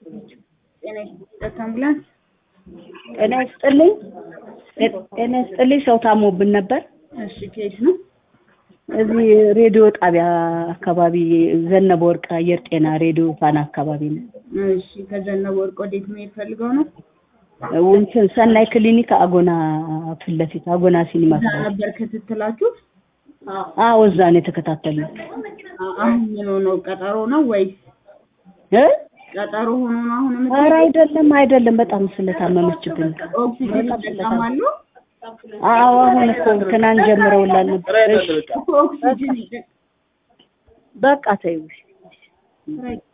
ጤና ይስጥልኝ አምቡላንስ ጤና ይስጥልኝ ጤና ይስጥልኝ ሰው ታሞብን ነበር እሺ ከየት ነው እዚህ ሬዲዮ ጣቢያ አካባቢ ዘነበ ወርቅ አየር ጤና ሬዲዮ ፋና አካባቢ ነው እሺ ከዘነበ ወርቅ ወዴት መሄድ ፈልገው ነው እንትን ሰናይ ክሊኒክ አጎና ፊት ለፊት አጎና ሲኒማ እዛ ነበር ክትትላችሁ አዎ እዛ ነው የተከታተልነው አሁን ምን ሆነው ቀጠሮ ነው ወይስ እ ቀጠሮ ሆኖ ነው አሁን የምት ኧረ አይደለም አይደለም በጣም ስለታመመችብን ኦክሲጅን ይጠቀማሉ አዎ አሁን እኮ ትናንት ጀምረውላል ነበር እሺ እኮ ኦክሲጅን ይጠ- በቃ ተይው ራይት